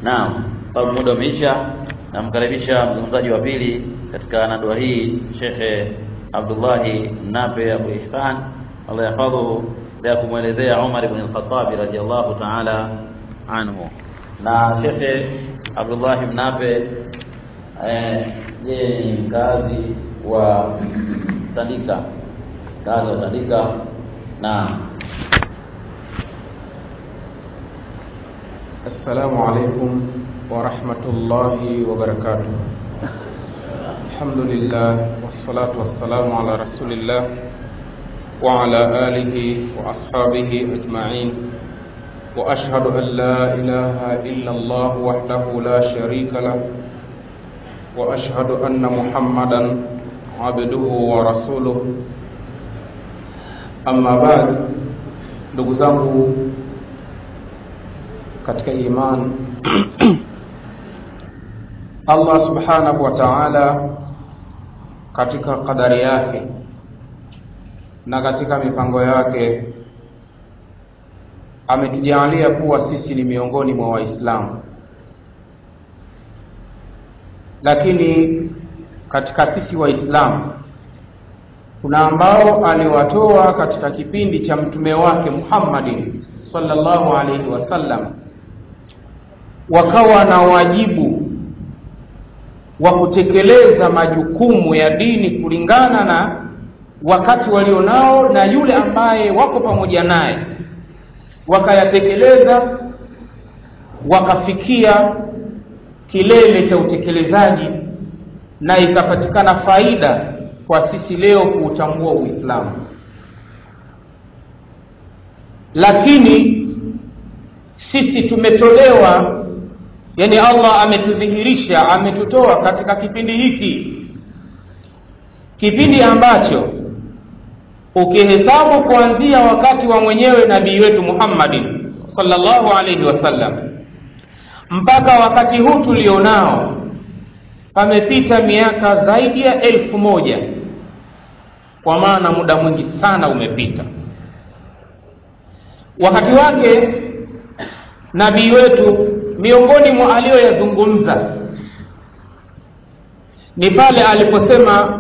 naam sababu muda umeisha namkaribisha mzungumzaji wa pili katika nadua hii shekhe abdullahi nape abu ihsan allah yahfadhuhu ya kumwelezea umar ibn al-khattab radiyallahu ta'ala anhu na shekhe abdullahi mnape yeye ni mkazi wa tandika mkazi wa tandika na السلام عليكم ورحمة الله وبركاته الحمد لله والصلاة والسلام على رسول الله وعلى آله وأصحابه أجمعين وأشهد أن لا إله إلا الله وحده لا شريك له وأشهد أن محمدا عبده ورسوله أما بعد ndugu zangu katika iman Allah subhanahu wa ta'ala katika kadari yake na katika mipango yake ametujalia kuwa sisi ni miongoni mwa Waislamu, lakini katika sisi Waislamu kuna ambao aliwatoa katika kipindi cha mtume wake Muhammadin sallallahu alaihi wasallam wakawa na wajibu wa kutekeleza majukumu ya dini kulingana na wakati walionao na yule ambaye wako pamoja naye, wakayatekeleza wakafikia kilele cha utekelezaji, na ikapatikana faida kwa sisi leo kuutambua Uislamu. Lakini sisi tumetolewa yani Allah ametudhihirisha ametutoa katika kipindi hiki kipindi ambacho ukihesabu kuanzia wakati wa mwenyewe nabii wetu Muhammadin sallallahu alaihi wasallam mpaka wakati huu tulionao pamepita miaka zaidi ya elfu moja kwa maana muda mwingi sana umepita wakati wake nabii wetu miongoni mwa aliyoyazungumza ni pale aliposema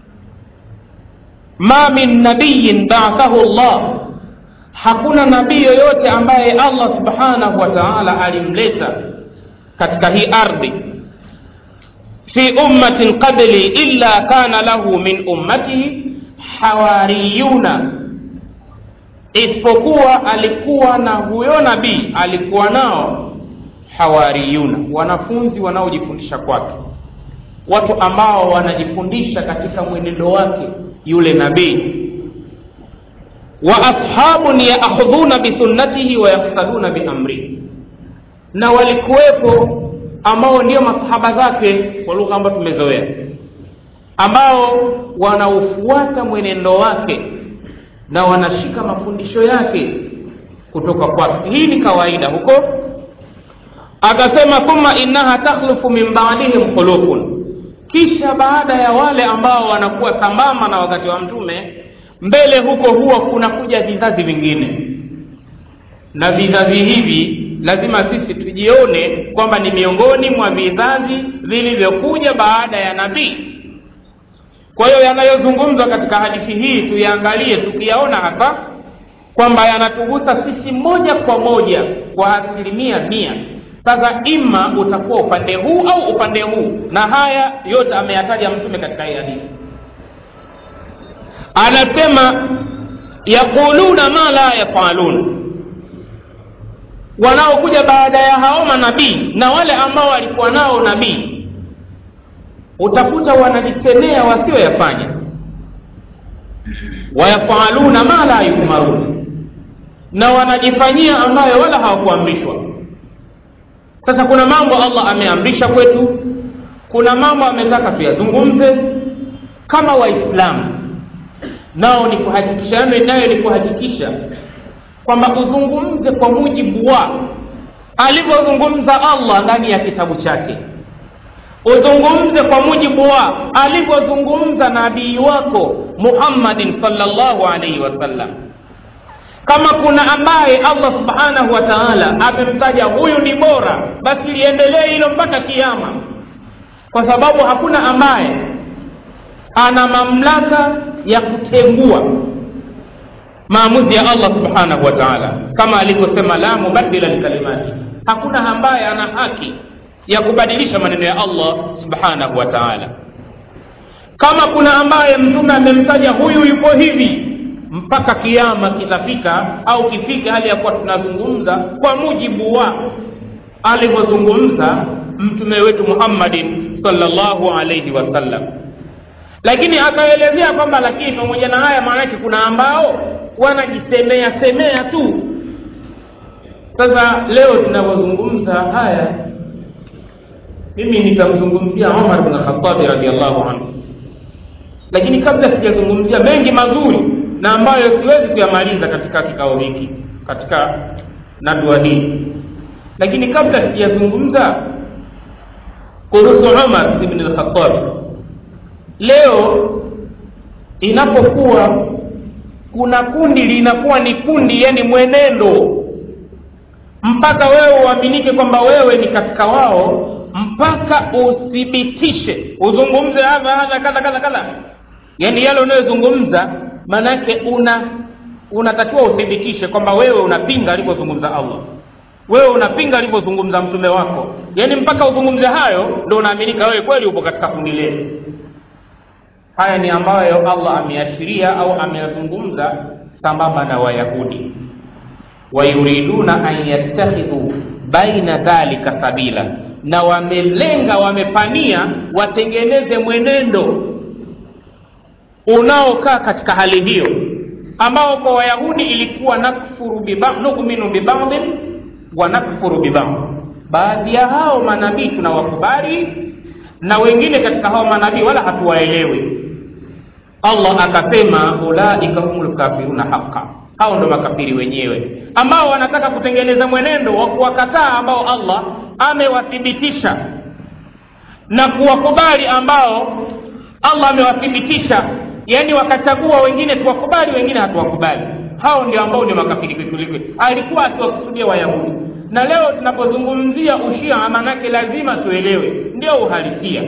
ma min nabiyin ba'athahu Allah hakuna nabii yoyote ambaye Allah subhanahu wa ta'ala alimleta katika hii ardhi fi ummatin qabli illa kana lahu min ummatihi hawariyuna isipokuwa alikuwa na huyo nabii alikuwa nao hawariyuna wanafunzi wanaojifundisha kwake watu ambao wanajifundisha katika mwenendo wake yule nabii wa ashabun yaakhudhuna bisunnatihi wa yaktaduna biamrihi na walikuwepo ambao ndio masahaba zake kwa lugha ambayo tumezoea ambao wanaufuata mwenendo wake na wanashika mafundisho yake kutoka kwake hii ni kawaida huko akasema thumma innaha takhlufu min ba'dihim khulufun kisha baada ya wale ambao wanakuwa sambamba na wakati wa mtume mbele huko huwa kunakuja vizazi vingine na vizazi hivi lazima sisi tujione kwamba ni miongoni mwa vizazi vilivyokuja baada ya nabii kwa hiyo yanayozungumzwa katika hadithi hii tuyaangalie tukiyaona hasa kwamba yanatugusa sisi moja kwa moja kwa asilimia mia sasa ima utakuwa upande huu au upande huu na haya yote ameyataja mtume katika hii hadithi anasema yaquluna ma la yafalun wanaokuja baada ya hao manabii na wale ambao walikuwa nao nabii utakuta wanajisemea wasioyafanya wayafaluna ma la yumarun na wanajifanyia ambayo wala hawakuamrishwa sasa kuna mambo allah ameamrisha kwetu kuna mambo ametaka tuyazungumze kama waislamu nao ni kuhakikisha nayo ni kuhakikisha kwamba uzungumze kwa mujibu wa alivyozungumza allah ndani ya kitabu chake uzungumze kwa mujibu wa alivyozungumza nabii wako muhammadin salllahu alaihi wasallam kama kuna ambaye allah subhanahu wa taala amemtaja huyu ni bora basi liendelee hilo mpaka kiama kwa sababu hakuna ambaye ana mamlaka ya kutengua maamuzi ya allah subhanahu wa taala kama alivyosema la mubadila likalimati hakuna ambaye ana haki ya kubadilisha maneno ya allah subhanahu wa taala kama kuna ambaye mtume amemtaja huyu yuko hivi mpaka kiama kitafika au kifika hali ya kuwa tunazungumza kwa mujibu wa alivyozungumza mtume wetu muhammadin salllahu alaihi wasallam lakini akaelezea kwamba lakini pamoja na haya maanake kuna ambao wanajisemea semea tu sasa leo tunavyozungumza haya mimi nitamzungumzia umar bn khatabi radiallahu anhu lakini kabla sijazungumzia mengi mazuri na ambayo siwezi kuyamaliza katika kikao hiki katika nadua hii lakini kabla sijazungumza kuhusu umar ibn lkhatabi leo inapokuwa kuna kundi linakuwa ni kundi yani mwenendo mpaka wewe uaminike kwamba wewe ni katika wao mpaka uthibitishe uzungumze hadha hadha kadha kadha kadha yaani yale unayozungumza maanake una unatakiwa uthibitishe kwamba wewe unapinga alivyozungumza allah wewe unapinga alivyozungumza mtume wako yaani mpaka uzungumze hayo ndo unaaminika wewe kweli upo katika kundi letu haya ni ambayo allah ameashiria au ameyazungumza sambamba na wayahudi wayuriduna an yattakhidhu baina dhalika sabila na wamelenga wamepania watengeneze mwenendo unaokaa katika hali hiyo ambao kwa wayahudi ilikuwa nakfuru biba, nukminu bibadin wa nakfuru bibadin baadhi ya hao manabii tunawakubali na wengine katika hao manabii wala hatuwaelewi allah akasema ulaika humu lkafiruna haqa hao ndo makafiri wenyewe ambao wanataka kutengeneza mwenendo wa kuwakataa ambao allah amewathibitisha na kuwakubali ambao allah amewathibitisha yaani wakachagua wengine tuwakubali wengine hatuwakubali hao ndio ambao ndio makafiri kwelikweli alikuwa akiwakusudia wayahudi na leo tunapozungumzia ushia maanake lazima tuelewe ndio uhalisia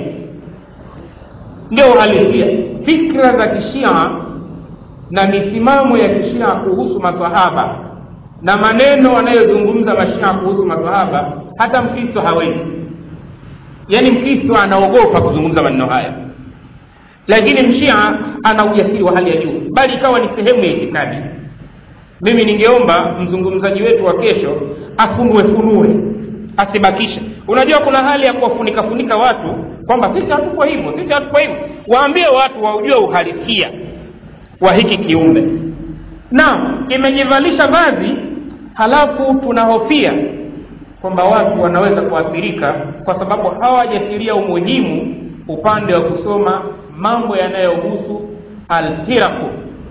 ndio uhalisia fikra za kishia na misimamo ya kishia kuhusu masahaba na maneno wanayozungumza mashia kuhusu masahaba hata mkristo hawezi yaani mkristo anaogopa kuzungumza maneno haya lakini mshia ana ujasiri wa hali ya juu bali ikawa ni sehemu ya itikadi mimi ningeomba mzungumzaji wetu wa kesho afunue funue asibakishe unajua kuna hali ya kuwafunika funika watu kwamba sisi hatuko hivyo sisi hatuko hivyo waambie watu waujue uhalisia wa hiki kiumbe na imejivalisha vazi halafu tunahofia kwamba watu wanaweza kuathirika kwa sababu hawajatilia umuhimu upande wa kusoma mambo yanayohusu alfiraku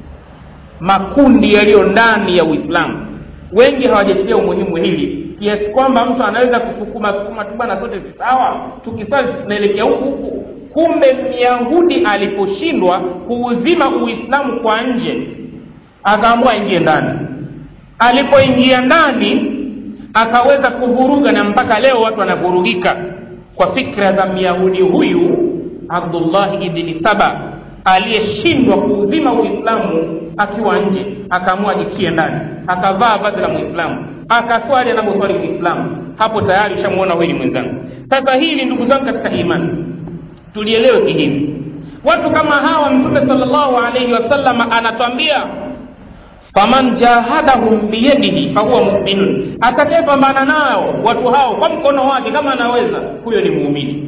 makundi yaliyo ndani ya uislamu wengi hawajatilia umuhimu hili kiasi kwamba mtu anaweza kusukuma sukuma tu bana sote sawa tukisali tunaelekea huku huku kumbe myahudi aliposhindwa kuuzima uislamu kwa nje akaamua aingie ndani alipoingia ndani akaweza kuvuruga na mpaka leo watu wanavurugika kwa fikra za myahudi huyu abdullahi ibni saba aliyeshindwa kuuzima uislamu akiwa nje akaamua ajitie ndani akavaa vazi la muislamu akaswali anavyoswali muislamu hapo tayari ushamuona huyu ni mwenzangu sasa hili ndugu zangu katika imani tulielewe kihivi watu kama hawa mtume salllahu alaihi wasallam anatwambia faman jahadahum biyadihi fahuwa muminun atakayepambana nao watu hao kwa mkono wake kama anaweza huyo ni muumini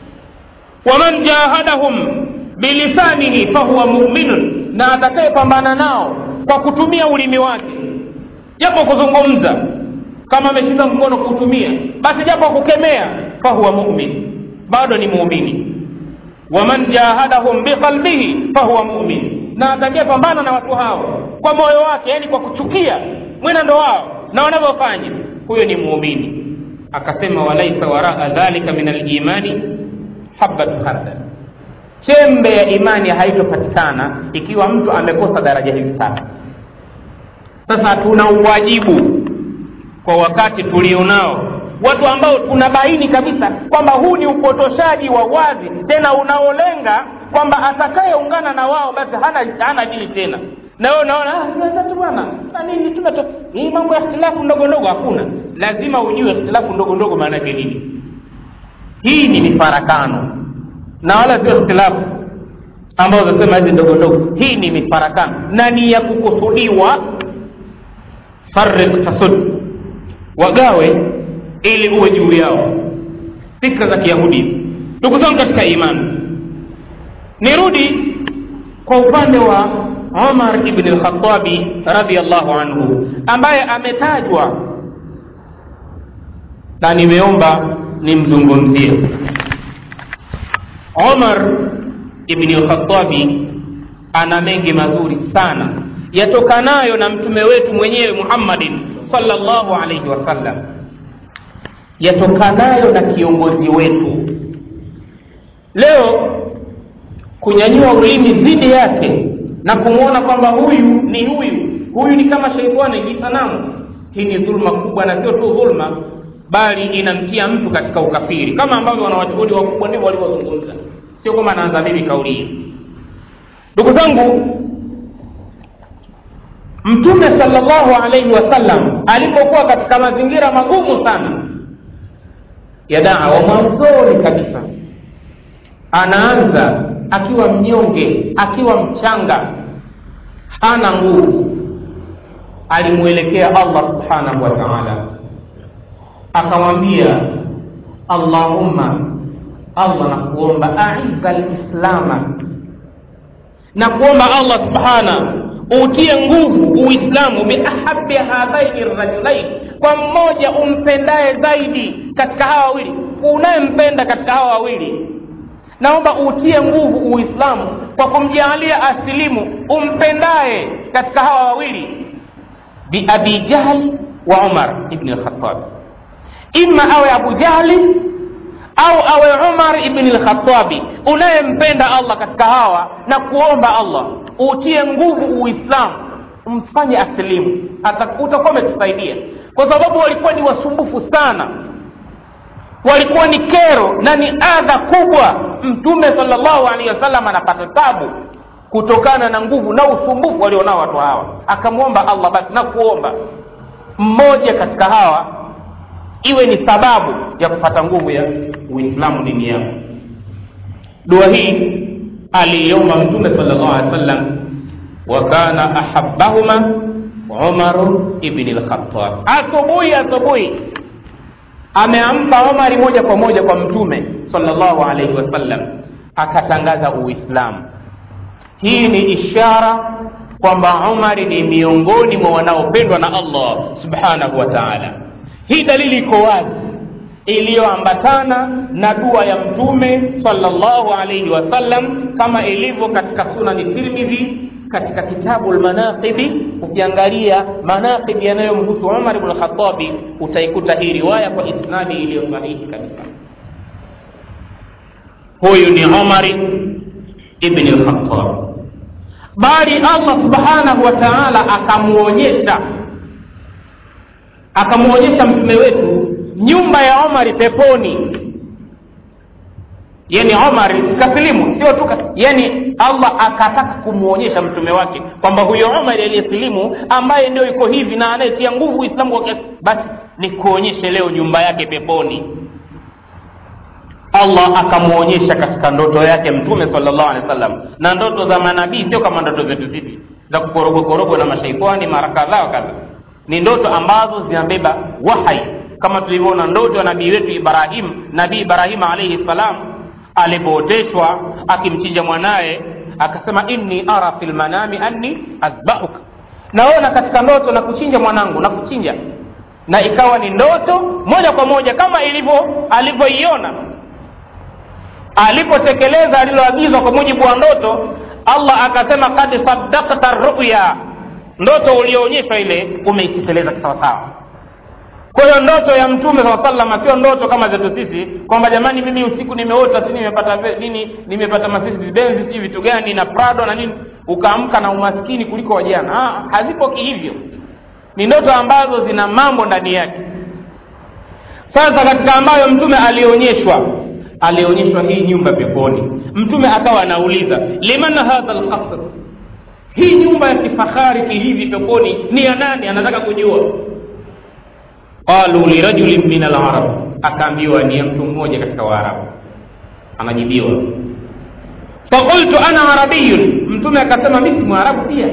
waman jahadahum bilisanihi fahuwa muminun na atakayepambana nao kwa kutumia ulimi wake japo kuzungumza kama ameshika mkono kutumia basi japo kukemea fahuwa mumin bado ni muumini waman jahadahum biqalbihi fahuwa mumin na atakayepambana na watu hao kwa moyo wake yani kwa kuchukia mwenendo wao na wanavyofanya huyo ni muumini akasema walaisa waraa dhalika min alimani habatu khardal chembe ya imani haitopatikana ikiwa mtu amekosa daraja hizi tatu sasa tuna uwajibu kwa wakati tulionao watu ambao tunabaini kabisa kwamba huu ni upotoshaji wa wazi tena unaolenga kwamba atakayeungana na wao basi hana, hana dini tena na wewe unaona tu bwana na nini tumeto hii mambo ya ikhtilafu ndogo ndogo hakuna lazima ujue ikhtilafu ndogo ndogo maana yake nini hii ni mifarakano na wala sio ikhtilafu ambazo zinasema hizi ndogo ndogo hii ni mifarakano na ni ya kukusudiwa farik tasud wagawe ili uwe juu yao fikra za kiyahudi ndugu zangu katika imani nirudi kwa upande wa umar ibn lkhatabi radiallahu anhu ambaye ametajwa na nimeomba nimzungumzie umar ibni lkhatabi ana mengi mazuri sana yatokanayo na mtume wetu mwenyewe muhammadin salllahu alaihi wasallam yatokanayo na kiongozi wetu leo kunyanyua ulimi dhidi yake na kumwona kwamba huyu ni huyu huyu ni kama sheitani jisanamu hii ni dhulma kubwa na sio tu dhulma bali inamtia mtu katika ukafiri kama ambavyo wanawachuhudi wakubwa ndivyo walivyozungumza sio kwamba anaanza mimi kauli hii ndugu zangu mtume salllahu alaihi wasallam alipokuwa katika mazingira magumu sana ya dawa mwanzoni kabisa anaanza akiwa mnyonge akiwa mchanga hana nguvu alimwelekea allah subhanahu wa taala akamwambia allahumma allah nakuomba aiza lislama na kuomba allah subhana utie nguvu uislamu biahabi hadhaini rajulain kwa mmoja umpendaye zaidi katika hawa wawili unayempenda katika hawa wawili naomba utie nguvu uislamu kwa kumjaalia asilimu umpendaye katika hawa wawili biabi jahli wa umar ibni lkhatabi ima awe abu jahli au awe umar ibni lkhatabi unayempenda allah katika hawa na kuomba allah utie nguvu uislamu mfanye asilimu utakuwa umetusaidia kwa sababu walikuwa ni wasumbufu sana walikuwa ni kero na ni adha kubwa mtume salllahu alehi wasallam anapata tabu kutokana na nguvu na usumbufu walionao watu hawa akamwomba allah basi na kuomba mmoja katika hawa iwe ni sababu ya kupata nguvu ya uislamu dini yao dua hii aliiomba mtume salllahu alehi wasallam wa kana ahabahuma umaru ibni lkhatab asubuhi asubuhi ameampa omari moja kwa moja kwa mtume salllahu alaihi wasallam akatangaza uislamu hii ni ishara kwamba umari ni miongoni mwa wanaopendwa na allah subhanahu wa taala hii dalili iko wazi iliyoambatana na dua ya mtume salllahu alaihi wasallam kama ilivyo katika sunani tirmidhi katika kitabu lmanaqibi ukiangalia manaqibi yanayomhusu umar bnu lkhatabi utaikuta hii riwaya kwa isnadi iliyo sahihi kabisa huyu ni umari ibni lkhatab bali allah subhanahu wa taala akamwonyesha akamwonyesha mtume wetu nyumba ya omari peponi yani omar kasilimu sio tu yani allah akataka kumwonyesha mtume wake kwamba huyo omar aliyesilimu ambaye ndio iko hivi na anayetia nguvu uislamu kwa kiasi basi ni kuonyeshe leo nyumba yake peponi allah akamwonyesha katika ndoto yake mtume salllahu alehi wa sallam na ndoto za manabii sio kama ndoto zetu sisi za kukorogokorogo na mashaitani mara kadhaa wa kadha ni ndoto ambazo zinabeba wahai kama tulivyoona ndoto ya nabii wetu ibrahim nabii ibrahim alaihi salam alipooteshwa akimchinja mwanaye akasema inni ara fi lmanami anni azbahuka naona katika ndoto na kuchinja mwanangu na kuchinja na ikawa ni ndoto moja kwa moja kama ilivyo alivyoiona alipotekeleza aliloagizwa kwa mujibu wa ndoto allah akasema kad sadakta ruya ndoto ulioonyeshwa ile umeitekeleza kisawasawa kwa hiyo ndoto ya mtume saa salama sio ndoto kama zetu sisi kwamba jamani mimi usiku nimeota si nimepata nini nimepata masisi benzi sijui vitu gani na prado na nini ukaamka na umaskini kuliko wajana ha, hazipo kihivyo ni ndoto ambazo zina mambo ndani yake sasa katika ambayo mtume alionyeshwa alionyeshwa hii nyumba peponi mtume akawa anauliza liman hadha lqasr hii nyumba ya kifahari kihivi peponi ni ya nani anataka kujua qalu lirajulin min alarab akaambiwa ni ya mtu mmoja katika waarabu anajibiwa fakultu ana arabiyun mtume akasema mi si mwarabu pia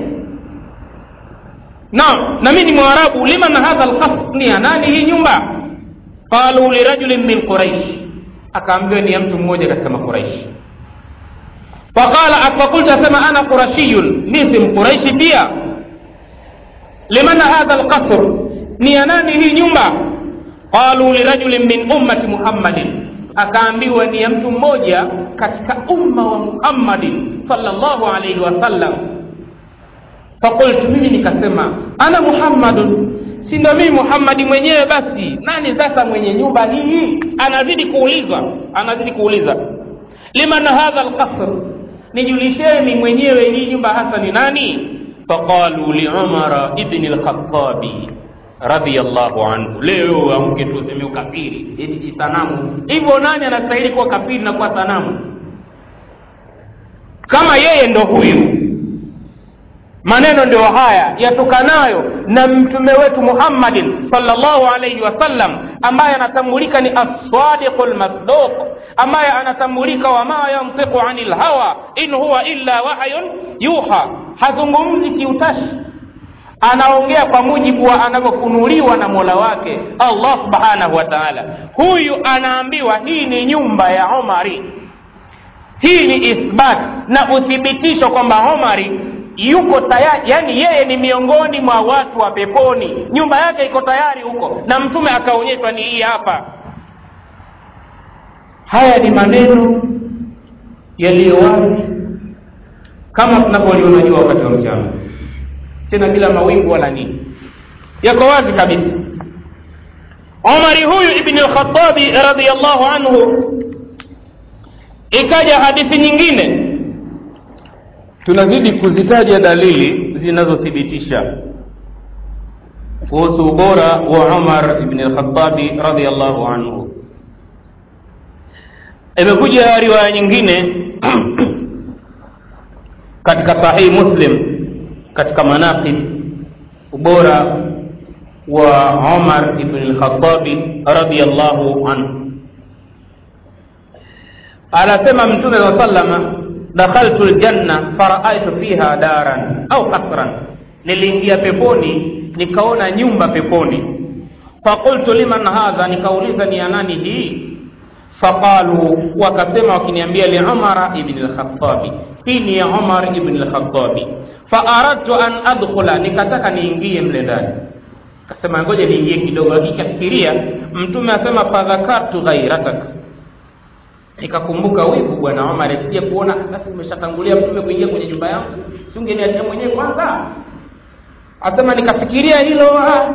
naam na mi ni mwarabu liman hadha lqasr ni ya nani hii nyumba qalu lirajulin min quraish akaambiwa ni ya mtu mmoja katika makuraishi faqala fakultu asema ana qurashiyun mi si mquraishi pia liman hadha lqasr ni ya nani hii nyumba qalu lirajulin min ummati muhammadin akaambiwa ni ya mtu mmoja katika umma wa muhammadin salllahu alaihi wasallam fakultu mimi nikasema ana muhammadun si ndo mimi muhammadi mwenyewe basi nani sasa mwenye nyumba hii anazidi kuuliza anazidi kuuliza liman hadha lqasr nijulisheni mwenyewe hii nyumba hasa ni nani faqalu liumara ibni lkhatabi radiallahu anhu leo amke tu useme ukafiri eti sanamu hivyo nani anastahili kuwa kafiri na kuwa sanamu kama yeye ndo huyu maneno ndio haya yatokanayo na mtume wetu muhammadin salllahu alaihi wasallam ambaye anatambulika ni assadiqu lmasduq ambaye anatambulika wama yantiqu ani lhawa in huwa illa wahyun yuha hazungumzi kiutashi anaongea kwa mujibu wa anavyofunuliwa na mola wake allah subhanahu wa taala huyu anaambiwa hii ni nyumba ya omari hii ni ithbat na uthibitisho kwamba omari yuko tayari yani yeye ni miongoni mwa watu wa peponi nyumba yake iko tayari huko na mtume akaonyeshwa ni hii hapa haya ni maneno yaliyo wazi kama tunavyoliona jua wakati wa mchana tena bila mawingu wala nini yako wazi kabisa omari huyu ibni lkhatabi radiallahu anhu ikaja hadithi nyingine tunazidi kuzitaja dalili zinazothibitisha kuhusu ubora wa umar ibni lkhatabi radiallahu anhu imekuja riwaya nyingine katika sahihi muslim katika manaqib ubora wa umar ibn lkhatabi radiallahu anhu anasema mtume saa salama dakhaltu ljanna faraaitu fiha daran au kasran niliingia peponi nikaona nyumba peponi faqultu liman hadha nikauliza ni ya nani hii faqalu wakasema wakiniambia liumara ibni lkhatabi hii ni ya umar ibni lkhatabi faaradtu an adkhula nikataka niingie mle ndani kasema ngoja niingie kidogo akikafikiria mtume asema fadhakartu ghairatak nikakumbuka wivu bwana omar asije kuona basi umeshatangulia mtume kuingia kwenye nyumba yangu siungeniachia mwenyewe kwanza asema nikafikiria hilo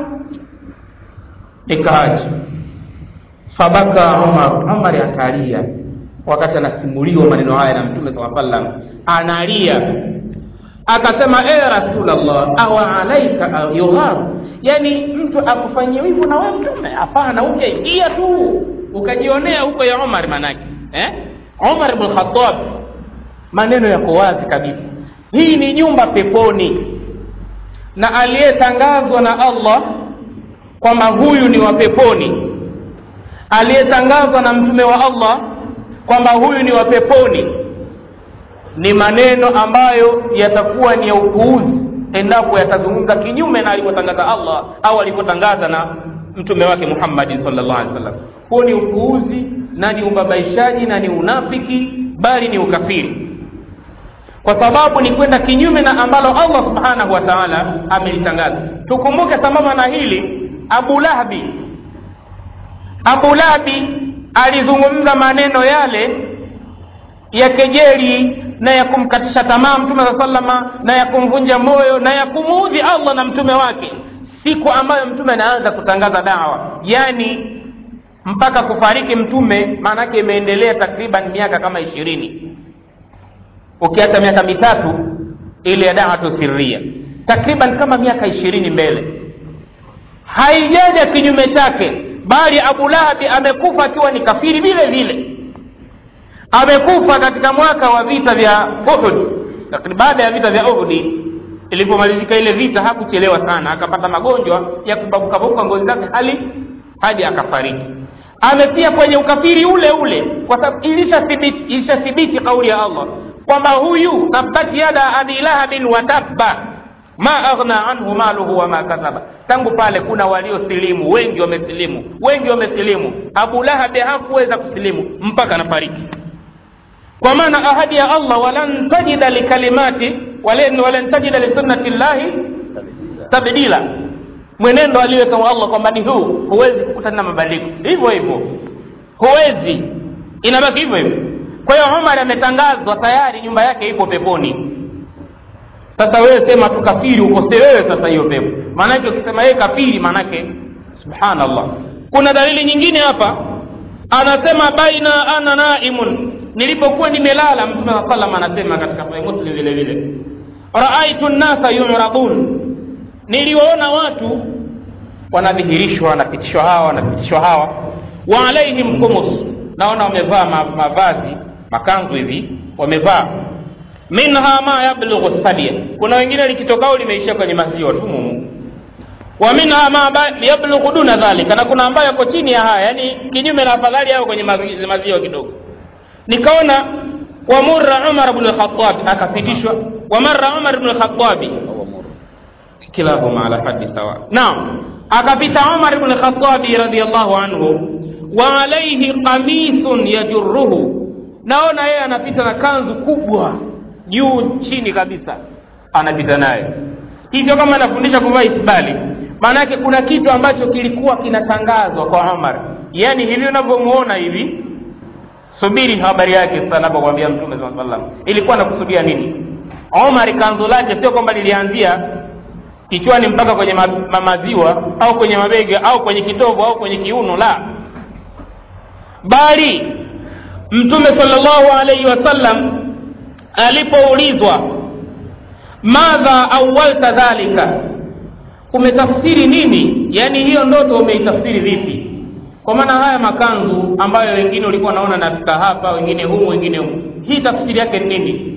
nikaacha fabaka omar omar akalia wakati anasimuliwa maneno haya na mtume saa sallam analia akasema e rasulllah awa alaika yugharu yani mtu akufanyia wivu na wewe mtume hapana ungeingia tu ukajionea huko ya omar manake eh? umar bn khatab maneno yako wazi kabisa hii ni nyumba peponi na aliyetangazwa na allah kwamba huyu ni wa peponi aliyetangazwa na mtume wa allah kwamba huyu ni wa peponi ni maneno ambayo yatakuwa ni ya upuuzi endapo yatazungumza kinyume na alivyotangaza allah au alivyotangaza na mtume wake muhammadin salllah alih wasallam huo ni upuuzi na ni ubabaishaji na ni unafiki bali ni ukafiri kwa sababu ni kwenda kinyume na ambalo allah subhanahu wa taala amelitangaza tukumbuke sambamba na hili abu lahbi abu lahbi alizungumza maneno yale ya kejeli na ya kumkatisha tamaa mtume saa salama na ya kumvunja moyo na ya kumuudhi allah na mtume wake siku ambayo mtume anaanza kutangaza dawa yaani mpaka kufariki mtume maanake imeendelea takriban miaka kama ishirini ukiacha miaka mitatu ile ya dawatu siria takriban kama miaka ishirini mbele haijaja kinyume chake bali abu lahabi amekufa akiwa ni kafiri vile vile amekufa katika mwaka wa vita vya uhud lakini baada ya vita vya uhudi ilipomalizika ile vita hakuchelewa sana akapata magonjwa ya kubabukabuka ngozi zake hali hadi akafariki amepia kwenye ukafiri ule ule kwa sababu ilishathibiti ilishathibiti kauli ya allah kwamba huyu tabbat yada abi lahabin wa tabba ma aghna anhu maluhu wama kasaba tangu pale kuna waliosilimu wengi wamesilimu wengi wamesilimu abu lahabi hakuweza kusilimu mpaka anafariki kwa maana ahadi ya allah walan tajida likalimati walan, walan tajida lisunnati llahi tabdila mwenendo aliweka wa allah kwamba ni huu huwezi kukutana na mabadiliko hivyo hivyo huwezi inabaki hivyo hivyo kwa hiyo umar ametangazwa tayari nyumba yake ipo peponi sasa wewe sema tu kafiri ukose wewe sasa hiyo pepo maanake ukisema yeye kafiri maanake subhanallah kuna dalili nyingine hapa anasema baina ana naimun nilipokuwa nimelala mtume saa salam anasema katika sahih muslim vile vile raaitu nnasa yuradun niliwaona watu wanadhihirishwa wanapitishwa hawa wanapitishwa hawa wa alaihim kumus naona wamevaa ma, mavazi makanzu hivi wamevaa minha ma yablughu sadia kuna wengine likitokao limeishia kwenye maziwa tu mumu wa minha ma yablughu duna dhalika na kuna ambayo yako chini ya haya yani kinyume na afadhali yao kwenye maziwa, maziwa kidogo nikaona wamurra umar bnu lkhatabi akapitishwa wamarra umar bnu lkhatabi kilahuma ala hadi sawa naam akapita umar bnu lkhatabi radiallahu anhu wa alaihi qamisun yajurruhu naona yeye anapita na kanzu kubwa juu chini kabisa anapita nayo hivyo kama anafundisha kuvaa isbali maana yake kuna kitu ambacho kilikuwa kinatangazwa kwa umar yaani hivi unavyomuona hivi subiri habari yake sasa anapokwambia mtume saa salam ilikuwa nakusudia nini umar kanzu lake sio kwamba lilianzia kichwani mpaka kwenye ma, ma maziwa au kwenye mabega au kwenye kitovu au kwenye kiuno la bali mtume salllahu alaihi wasallam alipoulizwa madha awalta dhalika umetafsiri nini yaani hiyo ndoto umeitafsiri vipi kwa maana haya makanzu ambayo wengine ulikuwa naona nafika hapa wengine humu wengine humu hii tafsiri yake ni nini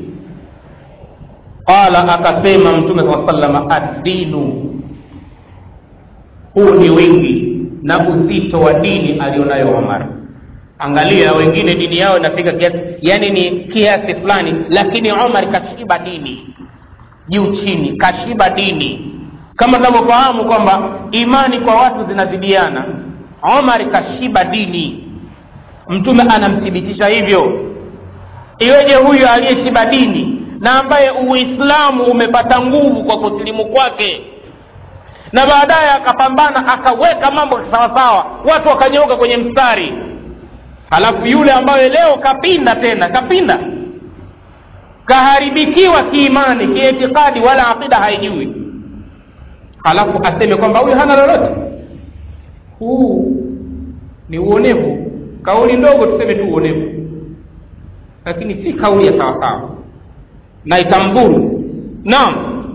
qala akasema mtume saa salama addinu huu ni wingi na uzito wa dini alionayo umar angalia wengine dini yao inafika kiasi yani ni kiasi fulani lakini umar kashiba dini juu chini kashiba dini kama tunavyofahamu kwamba imani kwa watu zinazidiana umar kashiba dini mtume anamthibitisha hivyo iweje huyu aliyeshiba dini na ambaye uislamu umepata nguvu kwa kusilimu kwake na baadaye akapambana akaweka mambo sawasawa watu wakanyooka kwenye mstari halafu yule ambaye leo kapinda tena kapinda kaharibikiwa kiimani kiitikadi wala aqida haijui halafu aseme kwamba huyu hana lolote huu ni uonevu kauli ndogo tuseme tu uonevu lakini si kauli ya sawasawa na itamburu naam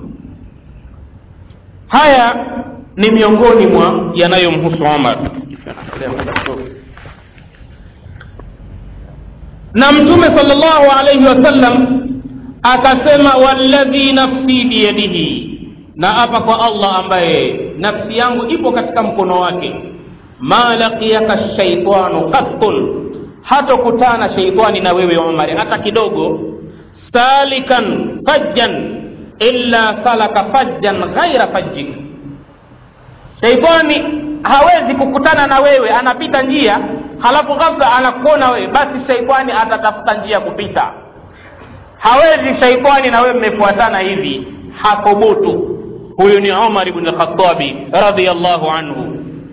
haya ni miongoni mwa yanayomhusu omar na mtume salllahu alaihi wasallam akasema walladhi nafsi biyadihi na hapa kwa allah ambaye nafsi yangu ipo katika mkono wake ma laqiyaka shaitanu qattun hatokutana sheitani na wewe umari hata kidogo salikan fajjan illa salaka fajjan ghaira fajjik sheitani hawezi kukutana na wewe anapita njia halafu ghafla anakuona wewe basi sheitani atatafuta njia kupita hawezi sheitani na wewe mmefuatana hivi hathubutu huyu ni umar ibn lkhatabi radiallahu anhu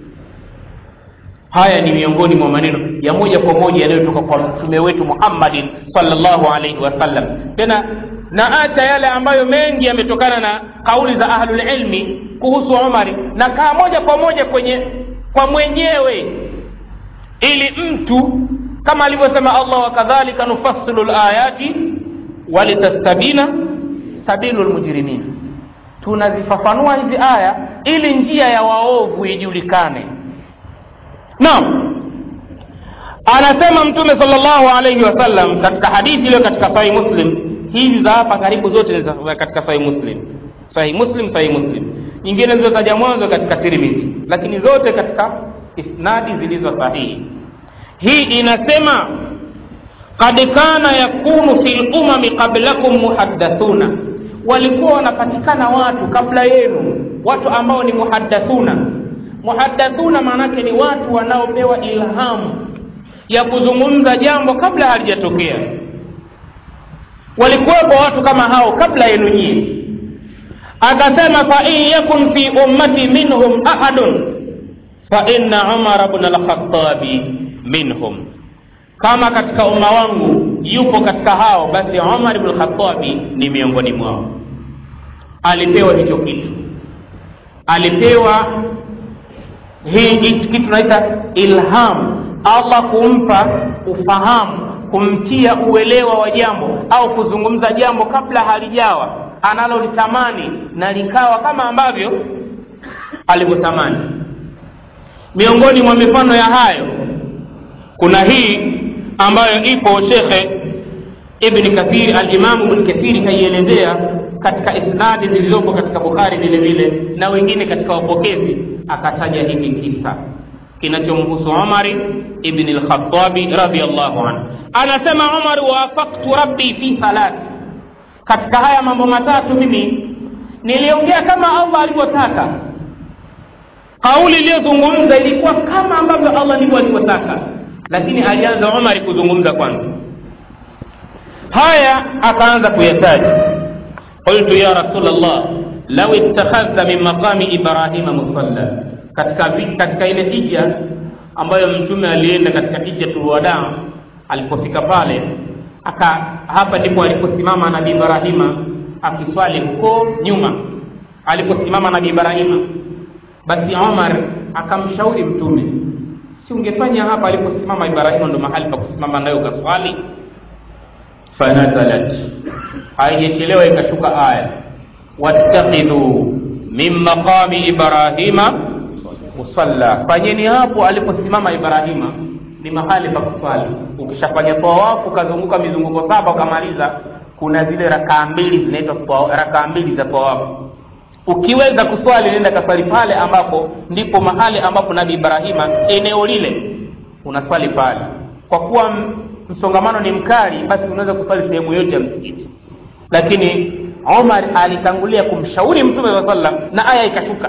haya ni miongoni mwa maneno ya moja kwa moja yanayotoka kwa mtume wetu muhammadin salllahu alaihi wasallam tena na acha yale ambayo mengi yametokana na kauli za ahlulilmi kuhusu umari na kaa moja kwa moja kwenye kwa mwenyewe ili mtu kama alivyosema allah wakadhalika nufassilu layati walitastabina sabilu lmujrimin tunazifafanua hizi aya ili njia ya waovu ijulikane naam anasema mtume salllahu alaihi wasallam katika hadithi iliyo katika sahihi muslim hizi za hapa karibu zote ni za- katika sahihi muslim sahihi muslim sahihi muslim nyingine zilizotaja mwanzo katika tirmidhi lakini zote katika isnadi zilizo sahihi hii inasema kad kana yakunu fi lumami qablakum muhaddathuna walikuwa wanapatikana watu kabla yenu watu ambao ni muhaddathuna muhaddathuna maanake ni watu wanaopewa ilhamu ya kuzungumza jambo kabla halijatokea walikuwepo watu kama hao kabla yenu nyie akasema fa in yakun fi ummati minhum ahadun fa inna umara bna alkhatabi minhum kama katika umma wangu yupo katika hao basi umar bnu lkhatabi ni miongoni mwao alipewa hicho kitu alipewa hii kitu kitu tunaita ilham allah kumpa ufahamu kumtia uelewa wa jambo au kuzungumza jambo kabla halijawa analolitamani na likawa kama ambavyo alivyotamani miongoni mwa mifano ya hayo kuna hii ambayo ipo shekhe ibni kathiri alimamu ibni kathiri kaielezea katika isnadi zilizopo katika bukhari vile vile na wengine katika wapokezi akataja hiki kisa kinachomhusu umari ibni lkhatabi radiallahu anhu anasema umar wafaktu rabbi fi thalath katika haya mambo matatu mimi niliongea kama allah alivyotaka kauli iliyozungumza ilikuwa kama ambavyo allah ndivyo alivyotaka lakini alianza umari kuzungumza kwanza haya akaanza kuyataja qultu ya rasul llah lau ittakhadhta min maqami ibrahima musalla katika, vi- katika ile hija ambayo mtume alienda katika hijatulwadaa alipofika pale aka hapa ndipo aliposimama nabii ibrahima akiswali huko nyuma aliposimama nabii ibrahima basi omar akamshauri mtume si ungefanya hapa aliposimama ibrahima ndo mahali pa kusimama nayo ukaswali fanazalat haijachelewa ikashuka aya wattakhidhu min maqami ibrahima musalla fanyeni hapo aliposimama ibrahima ni mahali pa kuswali ukishafanya tawafu ukazunguka mizunguko saba ukamaliza kuna zile rakaa mbili zinaitwa tawa- rakaa mbili za tawafu ukiweza kuswali nenda kaswali pale ambapo ndipo mahali ambapo nabi ibrahima eneo lile unaswali pale kwa kuwa m- msongamano ni mkali basi unaweza kuswali sehemu yote ya msikiti lakini omar alitangulia kumshauri mtume saa sallam na aya ikashuka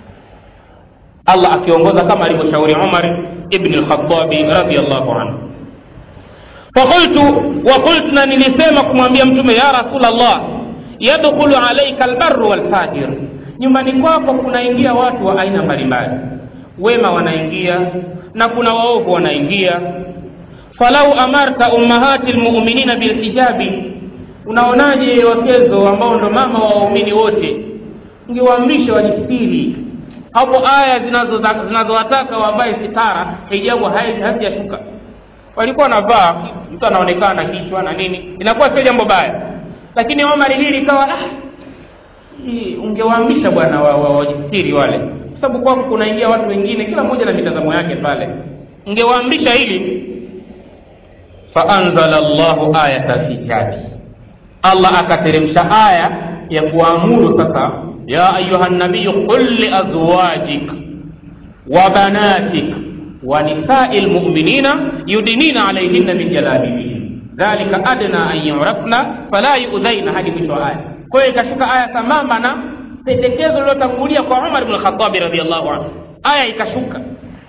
allah akiongoza kama alivyoshauri umar ibni lkhatabi radiallahu anhu fakultu wakultu na nilisema kumwambia mtume ya rasulllah yadkhulu alaika albaru walfajir nyumbani kwako kunaingia watu wa aina mbalimbali wema wanaingia na kuna waovu wanaingia falau amarta ummahati lmuminina bilhijabi unaonaje wakezo ambao ndo mama wa waumini wote ungewaamrisha wajistiri hapo aya zinazo- zinazowataka wavae sitara hijabu hai- hazijashuka walikuwa wanavaa mtu anaonekana kichwa na nini inakuwa sio jambo baya lakini omar hili ikawa ah, hii ungewaamrisha bwana wa- wa- wajistiri wale kwa sababu kwako kunaingia watu wengine kila mmoja na mitazamo yake pale ungewaamrisha hili faanzala llahu ayata lhijabi allah akateremsha aya ya kuamuru sasa ya ayuha nabiyu qul liazwajik wa banatik wa nisai lmuminina yudinina alaihinna min jalabibihin dhalika adna an yurafna fala yudhaina hadi mwisho wa aya kwa hiyo ikashuka aya sambamba na pendekezo lililotangulia kwa umar bn lkhatabi radiallahu anhu aya ikashuka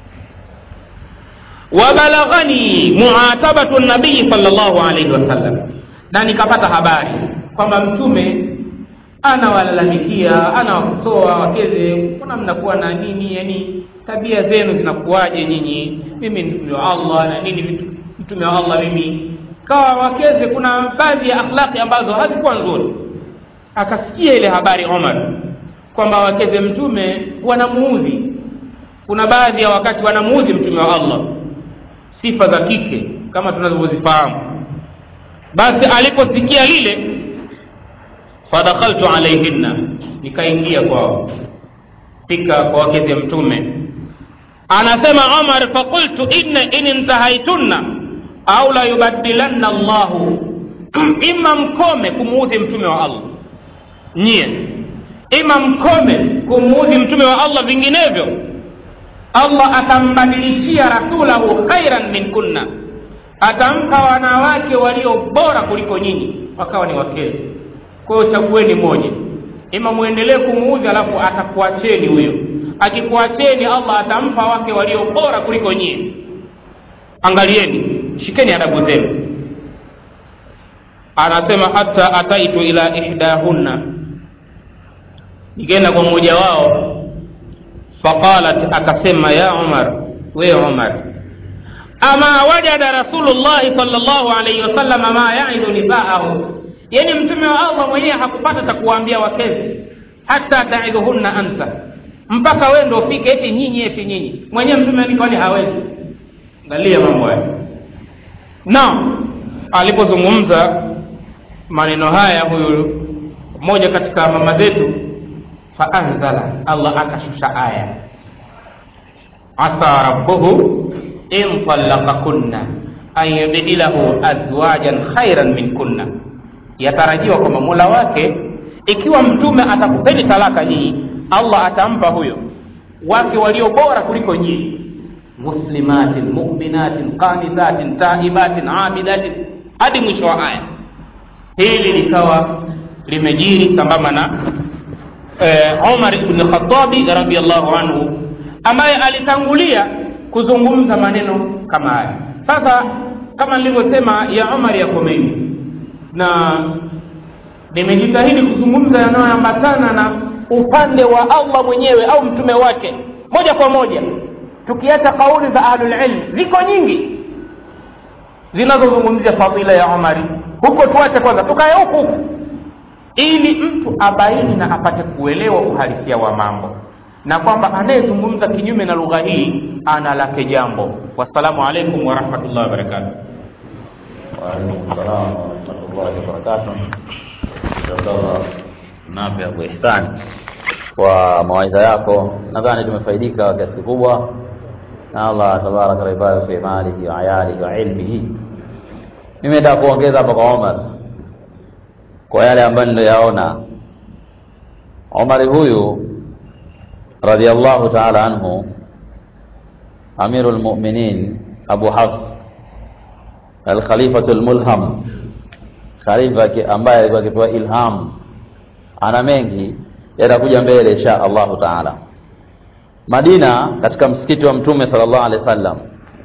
wabalaghani muatabatu nabii salllahu alaihi wasallam na nikapata habari kwamba mtume anawalalamikia anawakosoa wakeze mbona mnakuwa na nini yani tabia zenu zinakuwaje nyinyi mimi ni mtume wa allah na nini vitu mtume wa allah mimi kawa wakeze kuna baadhi ya akhlaqi ambazo hazikuwa nzuri akasikia ile habari omar kwamba wakeze mtume wanamuudhi kuna baadhi ya wakati wanamuudhi mtume wa allah sifa za kike kama tunavyozifahamu basi aliposikia lile fadakhaltu alaihinna nikaingia kwao fika kwa wakezi mtume anasema umar faqultu inna in intahaitunna au la yubadilanna llahu ima mkome kumuudhi mtume wa allah nyie ima mkome kumuudhi mtume wa allah vinginevyo allah atambadilishia rasulahu khairan min kunna atampa wanawake walio bora kuliko nyinyi wakawa ni wakezi kwa hiyo chagueni moja ima mwendelee kumuudhi alafu atakuacheni huyo akikuacheni allah atampa wake walio bora kuliko nyie angalieni shikeni adabu zenu anasema hata ataitu ila ihdahunna nikaenda kwa mmoja wao faqalat akasema ya umar we umar ama wajada rasulullahi salllahu alaihi wasallam ma yaidu nisaahu yani mtume wa allah mwenyewe hakupata cha kuwaambia wakezi hata taidhuhunna anta mpaka wewe ndo ufike eti nyinyi eti nyinyi mwenyewe mtume kwani hawezi angalia mambo haya na alipozungumza maneno haya huyu mmoja katika mama zetu faanzala allah akashusha aya asa rabbuhu in talaqakunna an yubdilahu azwajan khairan min kunna yatarajiwa kwamba mola wake ikiwa mtume atakupeni talaka nyinyi allah atampa huyo wake walio bora kuliko nyinyi muslimatin muminatin qanitatin taibatin abidatin hadi mwisho wa aya hili likawa limejiri sambamba na eh, umar ibn khatabi radiallahu anhu ambaye alitangulia kuzungumza maneno kama haya sasa kama nilivyosema ya umar yako mengi na nimejitahidi kuzungumza yanayoambatana na upande wa allah mwenyewe au mtume wake moja kwa moja tukiacha kauli za ahlulilm ziko nyingi zinazozungumzia fadila ya umari huko tuache kwanza tukae huku huku ili mtu abaini na apate kuelewa uhalisia wa mambo na kwamba anayezungumza kinyume na lugha hii ana lake jambo wassalamu alaikum warahmatullahi wabarakatuh waalaikum salam warahmatullahi wabarakatuh abdallah nafi abu ihsan kwa mawaidha yako nadhani tumefaidika kwa kiasi kikubwa na allah tabaraka waibarik fi malihi wa ayalihi wa ilmihi mimi nataka kuongeza hapa kwa omar kwa yale ambayo niliyaona omari huyu radiallahu taala anhu amiru lmuminin abu hafs alkhalifatu lmulham khalifa ambaye alikuwa akipewa ilham ana mengi yatakuja mbele insha allahu taala madina katika msikiti wa mtume sala llahu alehi wa sallam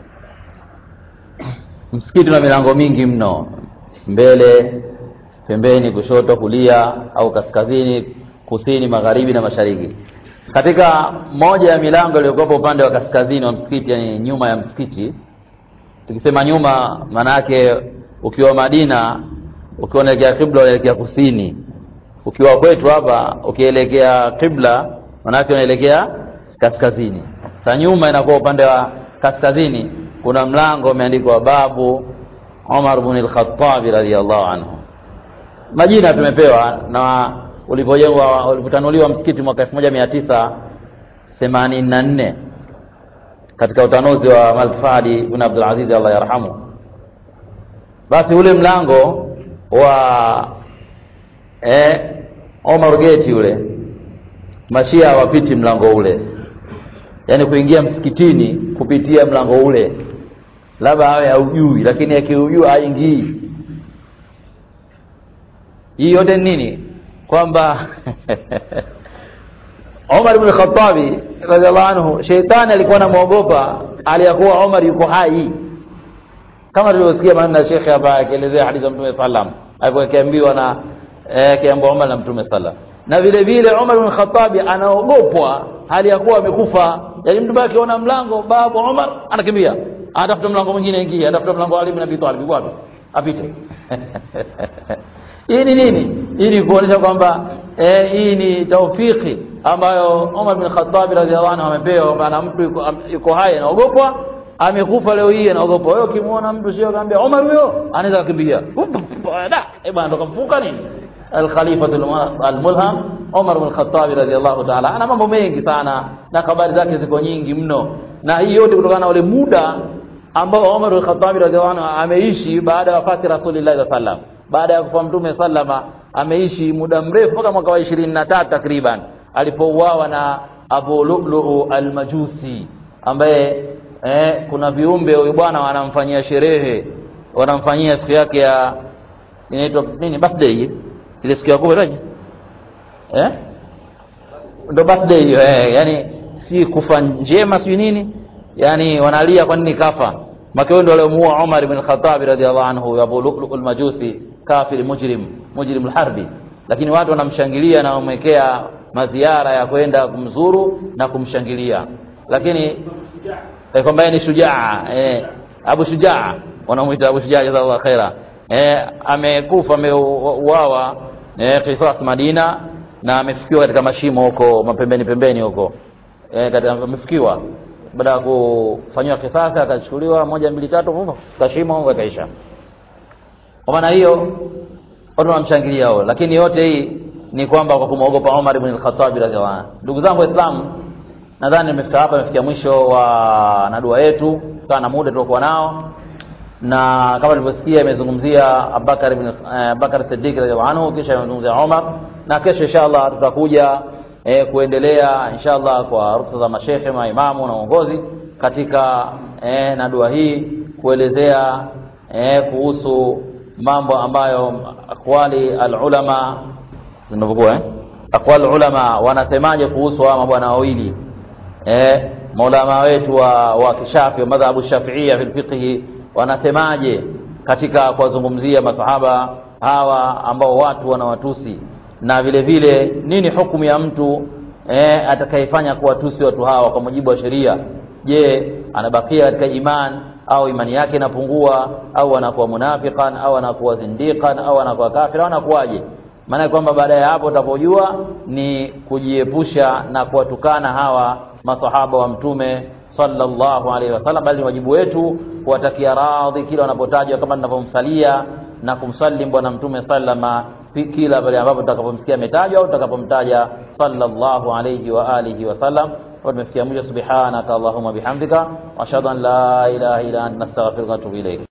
msikiti una milango mingi mno mbele pembeni kushoto kulia au kaskazini kusini magharibi na mashariki katika moja ya milango iliyokuwepo upande wa kaskazini wa msikiti yani nyuma ya msikiti tukisema nyuma maana yake ukiwa madina ukiwa unaelekea kibla unaelekea kusini ukiwa kwetu hapa ukielekea kibla maanake unaelekea kaskazini sa nyuma inakuwa upande wa kaskazini kuna mlango umeandikwa babu umar bn lkhatabi radiallahu anhu majina tumepewa na ulipojengwa ulipotanuliwa msikiti mwaka elfu moja mia tisa themanini na nne katika utanuzi wa malik fadi ibn abdulaziz allah yarhamu basi ule mlango wa eh, omar geti ule mashia hawapiti mlango ule yaani kuingia msikitini kupitia mlango ule labda awe haujui lakini akiujua haingii hii yote ni nini kwamba Umar ibn Khattabi radhiallahu anhu sheitani alikuwa anamwogopa aliyakuwa Umar yuko hai kama tulivyosikia maneno ya shekhe hapa akielezea hadithi ya Mtume sallam alipokiambiwa na akiambiwa Umar na Mtume sallam na vile vile Umar ibn Khattabi anaogopwa hali ya kuwa amekufa yaani mtu baki akiona mlango babu Umar anakimbia anatafuta mlango mwingine ingia anatafuta mlango wa Ali ibn Abi Talib wapi apite hii ni nini hii ni kuonyesha kwamba eh, hii ni taufiki ambayo Umar bin Khattab radhiallahu anhu amepewa kwamba na mtu yuko, yuko hai anaogopwa amekufa leo hii anaogopwa wewe ukimwona mtu sio kaambia Umar huyo anaweza kukimbia da eh bwana ndo kamfuka nini alkhalifatu almulham Umar bin Khattab radhiallahu ta'ala ana mambo mengi sana na habari zake ziko nyingi mno na hii yote kutokana na ule muda ambao Umar bin Khattab radhiallahu anhu ameishi baada ya wafati Rasulullah sallallahu alaihi wasallam baada ya kufa mtume sallama ameishi muda mrefu mpaka mwaka wa 23 takriban alipouawa na Abu Lu'lu al-Majusi ambaye eh, kuna viumbe huyu bwana wanamfanyia sherehe wanamfanyia siku yake ya inaitwa nini birthday ile siku ya kufa eh ndo birthday hiyo eh, yani si kufa njema si nini yani wanalia kwa nini kafa makao ndio aliomuua Umar ibn Khattab radhiallahu anhu Abu Lu'lu al-Majusi kafir mujrim mujrim al-harbi lakini watu wanamshangilia na wamwekea maziara ya kwenda kumzuru na kumshangilia lakini eh, kwamba ni shujaa eh, Abu Shujaa wanamuita Abu Shujaa jazakallahu khaira eh, amekufa ameuawa eh, Qisas Madina na amefikiwa katika mashimo huko mapembeni pembeni huko eh, katika amefikiwa baada ya kufanywa kisasi akachukuliwa moja mbili tatu kashimo akaisha kwa maana hiyo watu wanamshangilia hao lakini yote hii ni kwamba kwa kumwogopa Umar ibn al-Khattab radhiallahu anhu ndugu zangu waislamu nadhani nimefika hapa nimefikia mwisho wa na dua yetu kutokana na muda tuliokuwa nao na kama nilivyosikia imezungumzia Abubakar ibn Abubakar Siddiq radhiallahu anhu kisha imezungumzia Umar na kesho inshallah tutakuja eh, kuendelea inshallah kwa ruksa za mashehe maimamu na uongozi katika eh, na dua hii kuelezea eh, kuhusu mambo ambayo akwali alulama zinavyokuwa eh? akwali ulama wanasemaje kuhusu hawa mabwana wawili eh, maulama wetu wa, wa kishafi wa madhhabu shafiia fil fiqhi wanasemaje katika kuwazungumzia masahaba hawa ambao watu wanawatusi na vile vile nini hukumu ya mtu eh, atakayefanya kuwatusi watu hawa kwa mujibu wa sheria je anabakia katika iman au imani yake inapungua au anakuwa munafiqan au anakuwa zindiqan au anakuwa kafir au anakuwaje maana kwamba baada ya hapo utapojua ni kujiepusha na kuwatukana hawa masahaba wa mtume sallallahu alaihi wasallam bali ni wajibu wetu kuwatakia radhi kila wanapotajwa kama tunavyomsalia na kumsalim bwana mtume sallama kila pale ambapo tutakapomsikia ametajwa au tutakapomtaja sallallahu alayhi wa alihi wasallam tumefikia mwisho subhanaka allahumma bihamdika wa ashhadu an la ilaha illa anta nastaghfiruka wa atubu ilayk